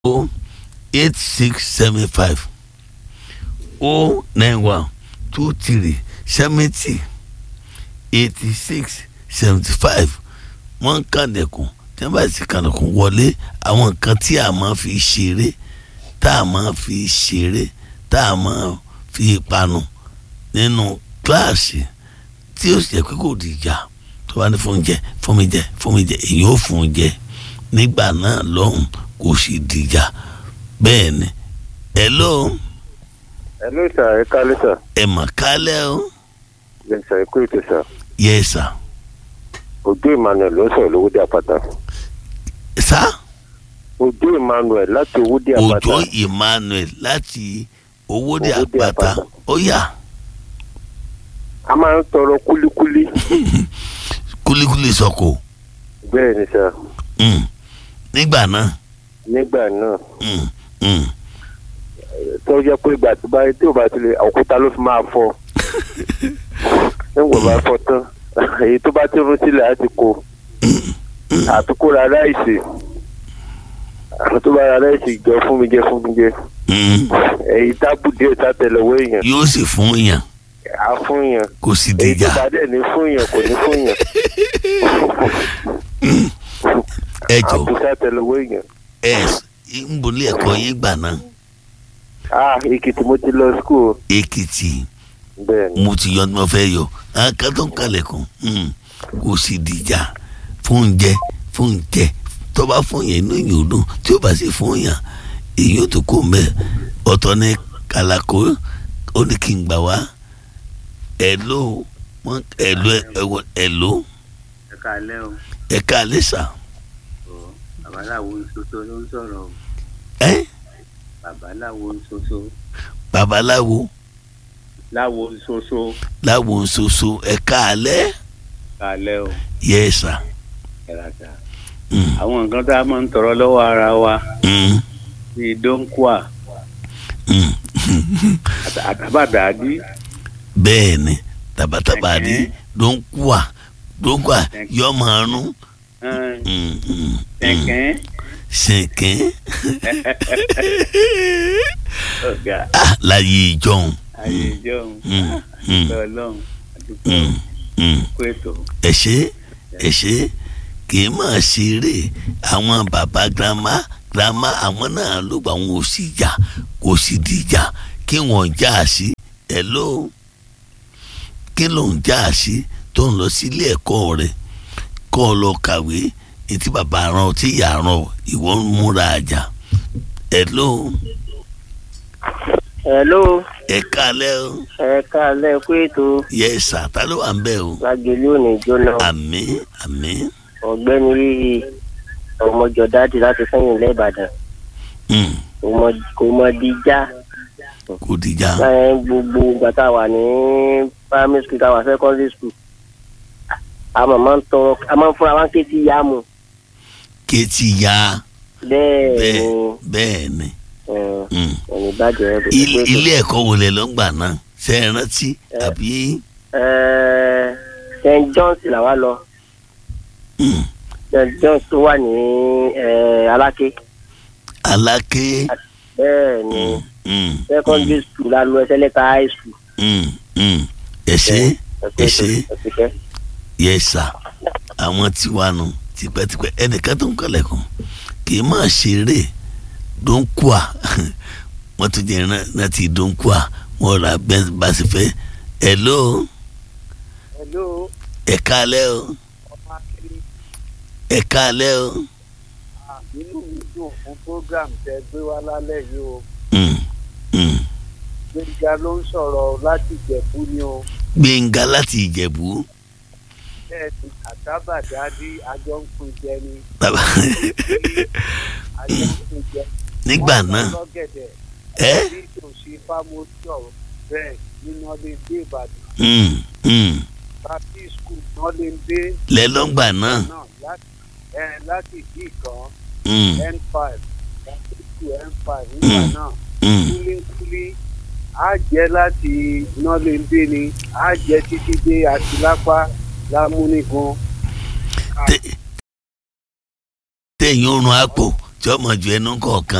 o eight six seven five o nine one two three seventy eighty six seventy five wọ́n ń kàndẹ̀kùn tí wọ́n bá ti kàndẹ̀kùn wọlé àwọn nǹkan tí a máa fi ṣeré tá a máa fi ṣeré tá a máa fi panu nínú kíláàsì tí ó sì jẹ́ pé kò dìjà tó bá ní fún jẹ fún mi jẹ fún mi jẹ èyí ò fún jẹ nígbà náà lọ́hùn kò sì dìjà bẹ́ẹ̀ ni hello Hello sir, ẹ kálẹ́ sir. ẹ mà kálẹ̀ o Bẹ́ẹ̀ni sir, ẹ kú ètò sir. yes sir Ojú Emmanuel ló ń sọ̀rọ̀ lówódé àpáta. sá Ojú Emmanuel láti owódé àpáta. òjò emmanuel láti owóde Owódé àpáta Àpáta. ó yá A máa ń tọrọ kúlíkúlí. kúlíkúlí sọkò Bẹ́ẹ̀ni sir, mm. nígbà náà nígbà náà mm. Mm. tó jẹ́ pé ìgbà tó bá tí ò bá ti lè òkúta ló fi máa fọ́. Nígbà bá fọ́ tán, èyí tó bá ti rún sílẹ̀ á ti kó. Àtúkò ra ráìsì. Àwọn tó bá ra ráìsì jọ fún mi jẹ fún mi jẹ. Mm. Èyí tábù díẹ̀ sátẹlẹwọ́ èèyàn. yóò sì fún yàn Á fún yàn. kò sì èyí tó dìjà bá dẹ̀ ní fún yàn kò ní fún yàn. ẹ jọ àbúṣà tẹlẹwọ èèyàn. ẹ ń bolí ẹ̀kọ́ yín gbà náà ah èkìtì mo ti lọ skul èkìtì bẹ́ẹ̀ ni mo ti yọ ní mo fẹ́ yọ àká tó ń kalẹ̀ kàn kò sì dìjà fún oúnjẹ fún oúnjẹ tó bá fún yẹn inú yìí ò dùn tí ó bá sì fún yàn èyí ò tó kó mbẹ ọ̀tọ̀ ní kàlàkó ó ní kí n gbà wá ẹ̀ló wọn ẹ̀ló ẹ̀wọ̀ ẹ̀ló ẹ káalẹ́ o ẹ̀ka àlẹ́sà ọ babaláwo nsoso ló ń sọ̀rọ̀ o ẹ́ babaláwo nsoso babaláwo láwo nsoso láwo nsoso ẹ̀ka àlẹ́ káalẹ́ o yẹ́sà ẹ̀ràtà àwọn nǹkan tá a máa ń tọrọ lọ́wọ́ ara wa bíi dóńkùà àtà- àtàbàdàdí bẹ́ẹ̀ ni tabataba di ló ń kú à ló ń kú à yọ máa rún ẹn, kẹ̀kẹ́ sẹ̀kẹ́ ọ̀gá ah láyé ìjọhún ayé ìjọhún Mm, mm. àdúgbò ọlọ́run àdúgbò Mm, mm. kó ètò ẹ ṣé ẹ ṣé kì í máa ṣeré àwọn bàbá girama girama àwọn náà ló gba àwọn òsì jà kò sì dìjà kí wọ́n já sí ẹ ló kí ló ń já sí tó ń lọ sílé ẹ̀kọ́ rẹ̀ kọ́ ọ lọ kàwé etí bàbá rán ọ tí ìyá rán ọ ìwọ ń múra àjà ẹ ló hello ẹ kálẹ́ o ẹ káalẹ́ kú ètò yẹ sàtà ló wà ń bẹ̀ o lágbèlú òní jóná àmín àmín ọ̀gbẹ́ni yìí ọmọjọ dáàdì láti sẹ́yìn lẹ́ìbàdàn Mm, kò mọ díjà kò dìjà láyé gbogbo ìgbà tá a wà ní primary school tá a wà secondary school a máa máa ń tọrọ a máa ń fúnra wá ń ké tí yá mu kéétì ya bẹ́ẹ̀ bẹ́ẹ̀ ni bẹ́ẹ̀ ni Mm. ẹni bàjẹ́ ẹ̀ Il- ilé ẹ̀kọ́ wo lẹ lọ ń gbà náà ṣe é rántí àbí st john's làwa lọ Mm, st john's tó wà ní eh, aláké aláké bẹ́ẹ̀ ni Mm, mm, secondary school la lọ ẹsẹ̀ lẹ́ka high school. mm, mm. ẹ ṣé ẹ ṣé ẹsẹ̀ yẹ sà àwọn tiwa nù tipẹ́tipẹ́ ẹnìkan tó ń kọ́lẹ̀kùn kì í máa ṣeré dóńkùà wọ́n tún jẹ́ láti dóńkùà wọ́n ra bẹ́ẹ̀ bá sì fẹ́ ẹ̀ ló hello ẹ̀ kálẹ̀ o ọmọ akéré ẹ̀ kálẹ̀ o. nínú mi dùn fún program tẹ gbé wá lálẹ́ yìí o Mm, mm. gbẹ̀ngà ló ń sọ̀rọ̀ láti jẹ̀bú ni o gbẹ̀ngà láti ìjẹ̀bú bẹ́ẹ̀ ni àtàbàdàdí àjọ ń pin jẹ ni bàbá àjọ ń pin jẹ. nígbà náà lọ́gẹ̀dẹ̀ ẹ bí tòṣì fámọ́sọ̀ bẹ́ẹ̀ nínú ọdún dé ìbàdàn mm, mm. tàbí skul náà lè dé lẹ́lọ́ngbà náà náà láti ẹ láti ìdí kan mm, n five láti two n five nígbà Mm. náà mm. kúlíkúlí á jẹ́ láti nọ́lẹ́ndé ni á jẹ́ títí dé àtìlápá lámúnigun. Tẹ- téèyàn ń run àpò tí ọmọ ju ẹnu kọ̀ọ̀kan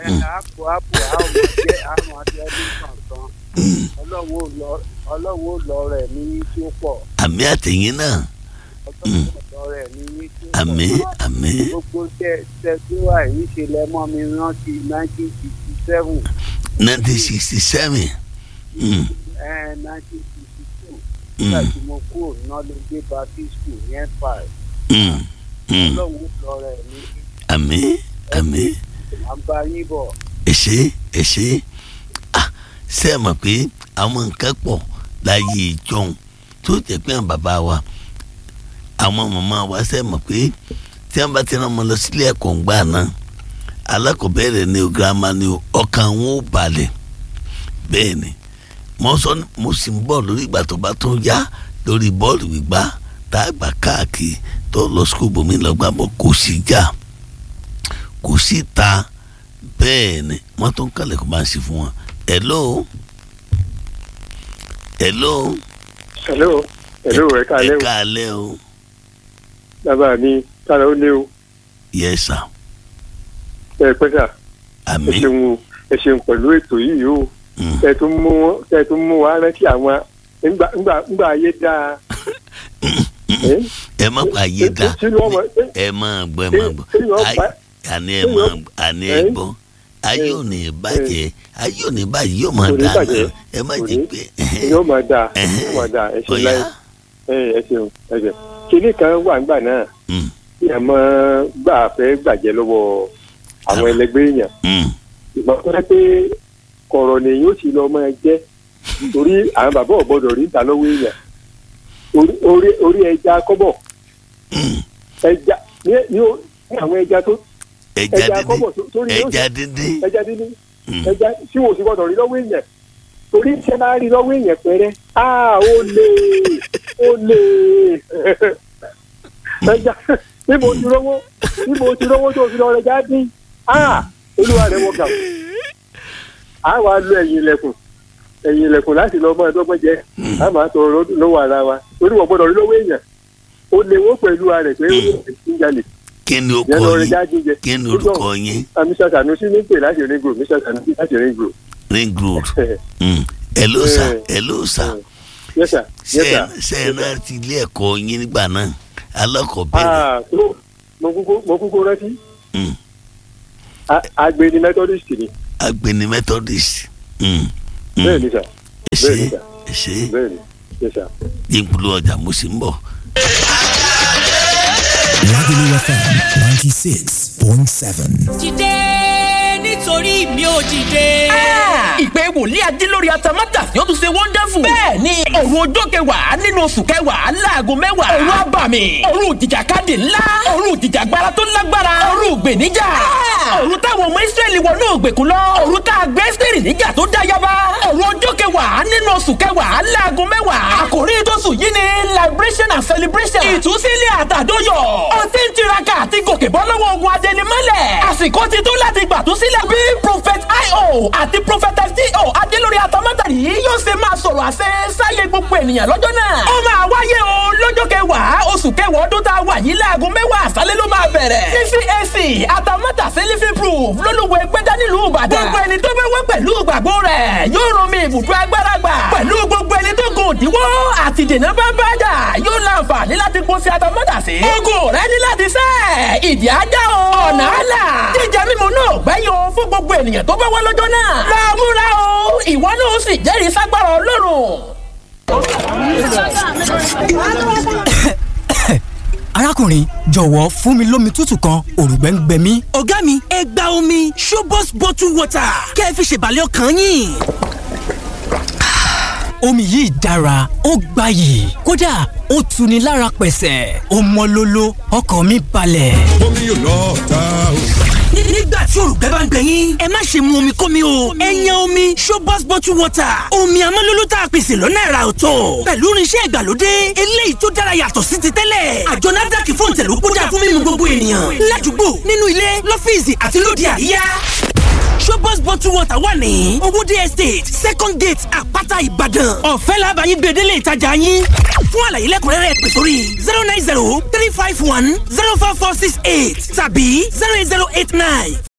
ẹ àpò àpò àwọn ọmọdé àwọn ọmọdé ọdún kankan ọlọ́wọ́ ò lọ ọlọ́wọ́ ò lọ rẹ̀ ní tí ó pọ̀ àmì àtẹ̀yìn náà ọlọ́wọ́ ò lọ rẹ̀ ní tí ó pọ̀ àmì àmì gbogbo tẹ tẹ tí wà yìí ṣe lẹ́mọ́ mi rántí nineteen sixty seven nineteen sixty seven nineteen sixty two nígbà tí mo kúrò nọ́lẹ́dẹ́ baptist school ní empire ọlọ́wọ́ ò lọ rẹ̀ ní àmì àmì àbáyé bọ̀. ẹ̀ṣẹ̀ ẹ̀ṣẹ̀ ah ṣe é mọ̀ pé àwọn nǹkan pọ̀ láyé ìjọun tó jẹ́ pé àwọn bàbá wa àwọn màmá wa ṣe é mọ̀ pé tí wọ́n bá ti rán ọmọ lọ sílé ẹ̀kọ́ ńgbà náà alákọ̀ọ́bẹ̀rẹ̀ ni o girama ni o ọkàn wọn ò balẹ̀ bẹ́ẹ̀ ni mo sọ mo sì ń bọ̀ lórí ìgbà tó bá tó yá lórí bọ́ọ̀lù gbígbá tá a gbà káàkiri tó lọ sukùl bòmí lọ́gbà bọ̀ kò sí jà kò sí ta bẹ́ẹ̀ ni wọ́n tún kálẹ̀ kó máa ṣe fún wọn. hello hello hello hello ẹ káalẹ́ ẹ o káalẹ́ o bàbá mi kára ó lé o yes sir ẹ pẹ́ sà ẹ àmín ṣeun o ẹ ṣeun pẹ̀lú ètò yìí o Mm. ẹ tún mú ẹ tún mú wa rántí àwọn ńgbà ńgbà ńgbà ayé dáa ẹ ẹ má pa ayé dá tí wọ́n mọ̀ ẹ ẹ máa gbọ́ ẹ máa gbọ́ tí wọ́n Ay- bá àní ẹ máa àní ẹ ẹ? gbọ́ ayé ò ní bàjẹ́ ayé ò ní bàjẹ́ yóò máa Kò ní dà bàjẹ́. náà ẹ má Kò jẹ́ ní. pé yóò máa dáa yóò máa dáa ẹ ṣe ọ̀yá láì ẹ ẹ ṣeun ẹ ṣeun kinní kan wà ńgbà náà Mm, tí ẹ mọ gbà fẹ́ gbàjẹ́ lọ́wọ́ àwọn Ah. ẹlẹgbẹ́ èèyàn mm, ìgbà tó yẹ pé kọ̀rọ̀ ni yóò sì lọ máa jẹ́ torí àwọn bàbá ò gbọ́dọ̀ rí ìta lọ́wọ́ èèyàn Orí- orí orí ẹja kọ́bọ̀ mm. ẹja ní ní ó- ní àwọn ẹja tó ẹja ẹja dídín kọ́bọ̀ tó- torí yóò ẹja dídín ẹja dídí Mm. ẹja tí wò sí gbọ́dọ̀ rí lọ́wọ́ èèyàn torí iṣẹ́ máa rí lọ́wọ́ èèyàn pẹ́rẹ́ á ó lè ó lè ẹja níbo ti rówó níbo ti rówó tó fi lọ ẹja dín á olúwa rẹ̀ wọ gà á wàá lo ẹ̀yìn ilẹ̀kùn ẹ̀yìn ilẹ̀kùn láti lọ mọ́ ẹ̀dọ́gbọ́n jẹ á máa tọ lọ́wọ́ ara wa torí wọ́n gbọ́dọ̀ rí lọ́wọ́ èèyàn ó lè wó pẹ̀lú ara rẹ̀ pé ó ń jalè kí ni ó yẹn kọ lọ rẹ̀ yín já jíjẹ kí ni orúkọ yín mr sanusi ní pè láti ring road mr sanusi láti ring road. ring road Mm. hello sir hello sir yes sir ṣe yes ẹ sir. ṣe ẹ náà ti ilé ẹ̀kọ́ yín nígbà náà alákọ̀ọ́bẹ̀rẹ̀ ah tó mo kúkú mo kúkú rántí Mm. A- agbeni methodist ni agbeni methodist Mm, mm. bẹ́ẹ̀ ni sà ẹ ṣe bẹ́ẹ̀ ni sà. ẹ ṣe bẹ́ẹ̀ ni yes sir. yínkulu ọjà mo sì ń bọ̀. Lagelu FM 96.7. dìde nítorí mi ò dìde. ìpè wòlíì adé lórí atamátà yóò tún ṣe wonderful. bẹ́ẹ̀ ni òru ọjọ́ kẹwàá nínú oṣù kẹwàá láago mẹ́wàá. òru abàmì òru ìjìjàkadì ńlá òru ìjìjàgbara tó lágbára òru ìgbèníjà. òru táwọn ọmọ israẹli wọnú ògbèkùn lọ. òru tá a gbé sírì níjà tó dá yaba. òru ọjọ́ kẹwàá nínú oṣù kẹwàá láago mẹ́wàá. àkòrí tóṣù yìí ni liberation and celebration. ìtúsílẹ̀ àtàdóyọ̀. ó ti ń tiraka àti gòkè bọ́ lọ́wọ́ ogun adẹnimọ́lẹ̀. àsìkò ti tó láti gbàtúsílẹ̀ bí prophet io àti prophet fto adélórí atamátàrí yóò ṣe máa sọ̀rọ̀ àṣẹ sáyé gbogbo ènìyàn lọ́jọ́ náà. ó máa wáyé o lọ́jọ́ kẹwàá oṣù kẹwàá ọdún tá a wà yìí láago mẹ́wàá àṣálẹ́ ló máa bẹ̀rẹ̀. ní cac atamátà sẹ́lífì proof lólùwẹ̀ gbẹ́dá nílùú ìbàdàn. gbogbo ẹni tó bẹ́ wá pẹ̀lú ìgbàgbọ́ rẹ̀ yóò rán mi ibùdó agbára gbà. pẹ̀lú gbogbo ẹni tó gùn òdiwọ́ àti dènà bá bá jà yóò láǹfààní láti kó sí atamátà sí. ogun rẹ ní láti sẹ́ ìdí ajá o. ọ̀nà àlà jíjẹ mímu náà gbẹ́yìn o fún gbogbo ènìyàn tó bá wá lọ́jọ́ náà. lọ múra o ìwọ náà ó sì jẹ́rìí ságbára ọlọ́run. arákùnrin jọ̀wọ́ fún mi lómi tútù kan òrùgbẹ́ ń gbẹ mí. ọ̀gá mi ẹ gba omi showbox bottle water kẹ́ ẹ fi ṣèbàlẹ̀ ọkàn yín. omi yìí dára ó gbayì kódà ó tuni lára pẹ̀sẹ̀ ó mọ́ lóló ọkàn mi balẹ̀. Omi yóò lọ ta o. Ní- nígbà tí òrùgbẹ́ bá ń gbẹ yín ẹ má ṣe mu omi kómi o ẹ yan omi showbox bottle water omi amọ́lóló tá a pèsè lọ́nà ẹ̀rà ọ̀tọ̀ pẹ̀lú irinṣẹ́ ìgbàlódé eléyìí tó dára yàtọ̀ sí ti tẹ́lẹ̀ àjọ NAFDAC fún ìtẹ̀lú kódà fún mímu gbogbo ènìyàn ládùúgbò nínú ilé lọ́fíìsì àti lóde àríyá showbox bottle water wà ní owóde estate second gate àpáta ìbàdàn ọ̀fẹ́ làbàyìn gbèdélé ìtajà yín fún àlàyé lẹ́kùnrẹ́rẹ́ pè sórí zero nine zero three five one zero four four six eight tàbí zero eight zero eight nine